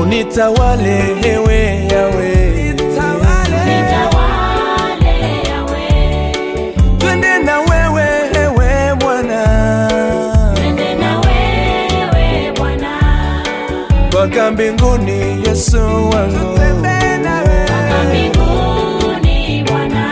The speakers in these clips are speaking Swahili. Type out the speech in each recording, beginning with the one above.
unitawale ewe yawe Nitawale yawe, twende na wewe ewe Bwana twende na wewe Bwana, mpaka mbinguni Yesu wangu mpaka mbinguni Bwana.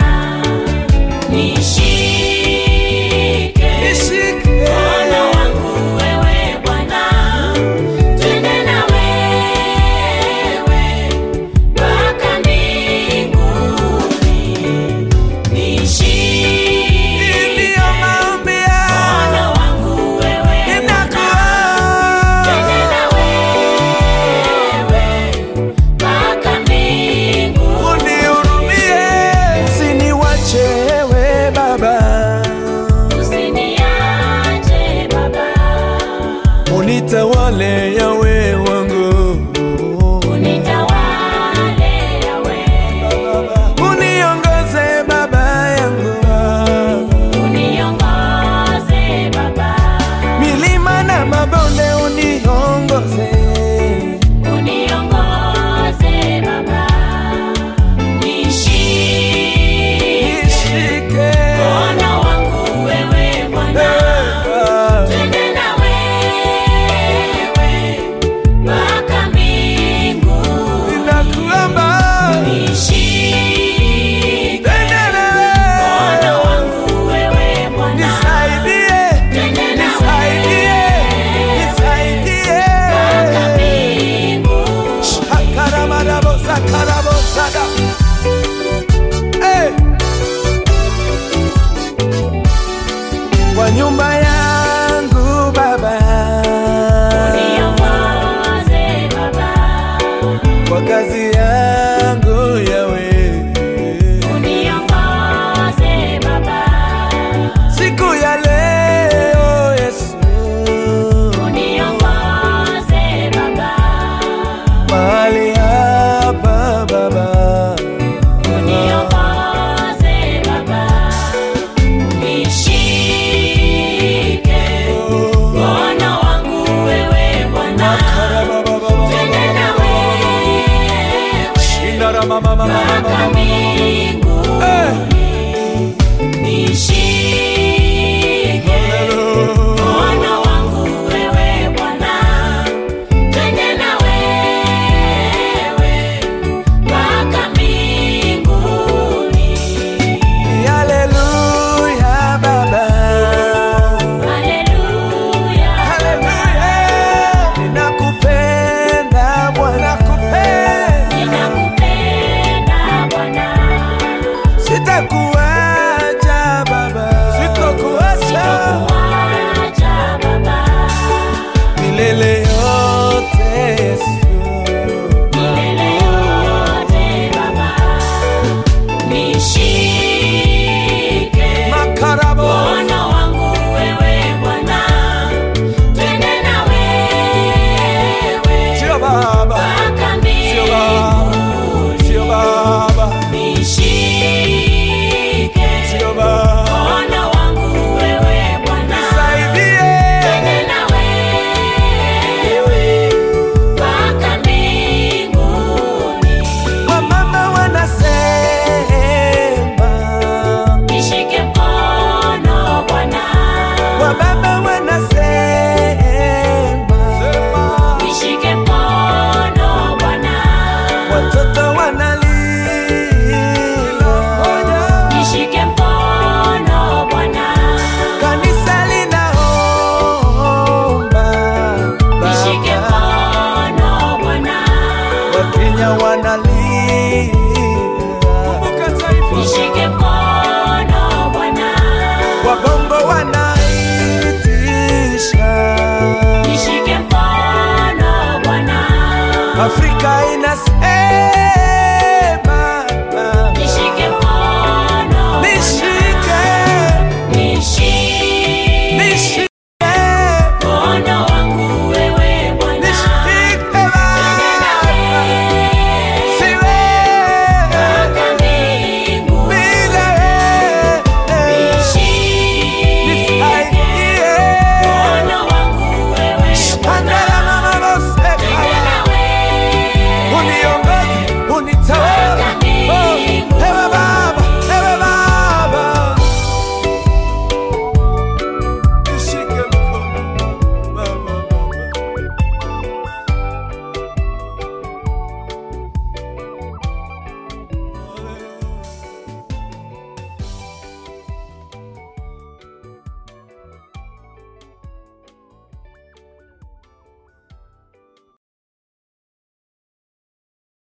Nishike mkono wangu wewe Bwana, twende na wewe mpaka mbinguni. Nishike Ndiyo maombi mkono yangu wangu wewe Bwana, twende na wewe mpaka mbinguni. unihurumie, usiniwache ewe Baba, Usiniache Baba, unitawale yawe wangu, unitawale yawe, uniongoze Baba yangu, uniongoze Baba, milima na mabonde uniongoze, uniongoze Baba, nishike nishike mkono wangu wewe Bwana, Eh, twende na wewe mpaka mbinguni. ninakuomba Nishike twende na mkono wewe, wangu wewe Bwana, nisaidie, twende na nisaidie, nisaidie. mpaka mbinguni. Shakaramarabosakarabosaga. Eh. Kwa nyumba yangu Baba, Niongoze Baba, kwa kazi yangu Yawe, uniongoze Baba, siku ya leo Yesu, uniongoze Baba, mahali hapa Baba, uniongoze Baba, nishike mkono wangu wewe Bwana, twende na wewe mpaka mbinguni. Nishike mkono wangu wewe Bwana, twende na wewe mpaka mbinguni. Haleluya Baba. Haleluya, Haleluya. Ninakupenda Bwana, nakupenda. ninakupenda Bwana, Sitakuacha Baba, sitakuacha sitakuacha Baba, milele yote Yesu. milele yote Baba, nishike Makarabo. mkono wangu wewe Bwana, twende na wewe Sio Baba, mpaka sio Baba, mbinguni. sio Baba, Nishike sio Baba. mkono wangu wewe Bwana, Nisaidie. twende na wewe mpaka mbinguni. Wamama wanasema, Nishike mkono Bwana, wababa wanasema, nishike mkono Bwana, watoto wanalia, nishike mkono Bwana, kanisa linaomba, nishike Baba, mkono Bwana, Wakenya wanalia, nishike mkono Bwana, wabongo wanaitisha, nishike mkono Bwana, Afrika inasema